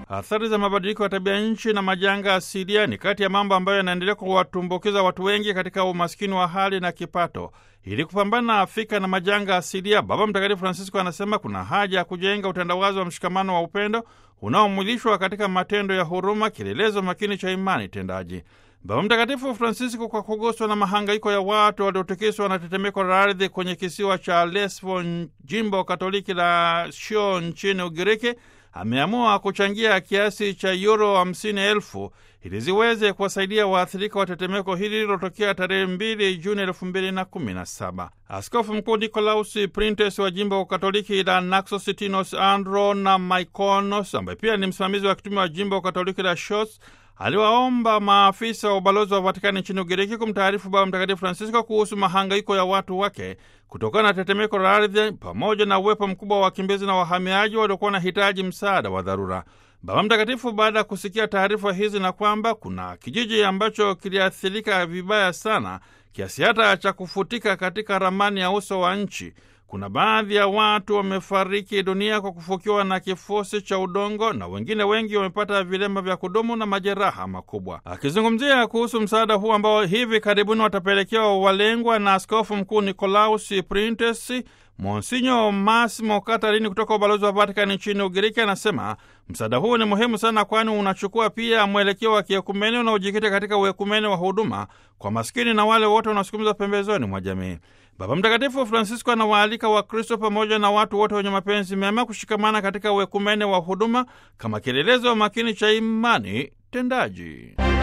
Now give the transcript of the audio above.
Athari za mabadiliko ya tabia nchi na majanga asilia ni kati ya mambo ambayo yanaendelea kuwatumbukiza watu wengi katika umaskini wa hali na kipato. Ili kupambana na Afrika na majanga asilia, Baba Mtakatifu Francisco anasema kuna haja ya kujenga utandawazi wa mshikamano wa upendo unaomwilishwa katika matendo ya huruma, kielelezo makini cha imani tendaji. Baba Mtakatifu Francisco, kwa kuguswa na mahangaiko ya watu waliotikiswa na tetemeko la ardhi kwenye kisiwa cha Lesbo, jimbo katoliki la Sho nchini Ugiriki, ameamua kuchangia kiasi cha yuro hamsini elfu ili ziweze kuwasaidia waathirika wa tetemeko hili lililotokea tarehe mbili Juni elfu mbili na kumi na saba. Askofu Mkuu Nikolaus Printes wa jimbo katoliki la Naxos Tinos Andro na Maikonos, ambaye pia ni msimamizi wa kitume wa jimbo katoliki la Shos aliwaomba maafisa wa ubalozi wa Vatikani nchini Ugiriki kumtaarifu Baba Mtakatifu Francisco kuhusu mahangaiko ya watu wake kutokana na tetemeko la ardhi pamoja na uwepo mkubwa wa wakimbizi na wahamiaji waliokuwa wanahitaji msaada wa dharura. Baba Mtakatifu, baada ya kusikia taarifa hizi na kwamba kuna kijiji ambacho kiliathirika vibaya sana kiasi hata cha kufutika katika ramani ya uso wa nchi kuna baadhi ya watu wamefariki dunia kwa kufukiwa na kifusi cha udongo na wengine wengi wamepata vilema vya kudumu na majeraha makubwa. Akizungumzia kuhusu msaada huu ambao hivi karibuni watapelekewa walengwa na Askofu Mkuu Nikolaus Printes, Monsinyo Massimo Katarini kutoka ubalozi wa Vatikani nchini Ugiriki anasema msaada huu ni muhimu sana, kwani unachukua pia mwelekeo wa kiekumene unaojikita katika uekumene wa huduma kwa maskini na wale wote wanaosukumiza pembezoni mwa jamii. Baba Mtakatifu Francisco anawaalika Wakristo pamoja na watu wote wenye mapenzi mema kushikamana katika uekumene wa huduma kama kielelezo makini cha imani tendaji.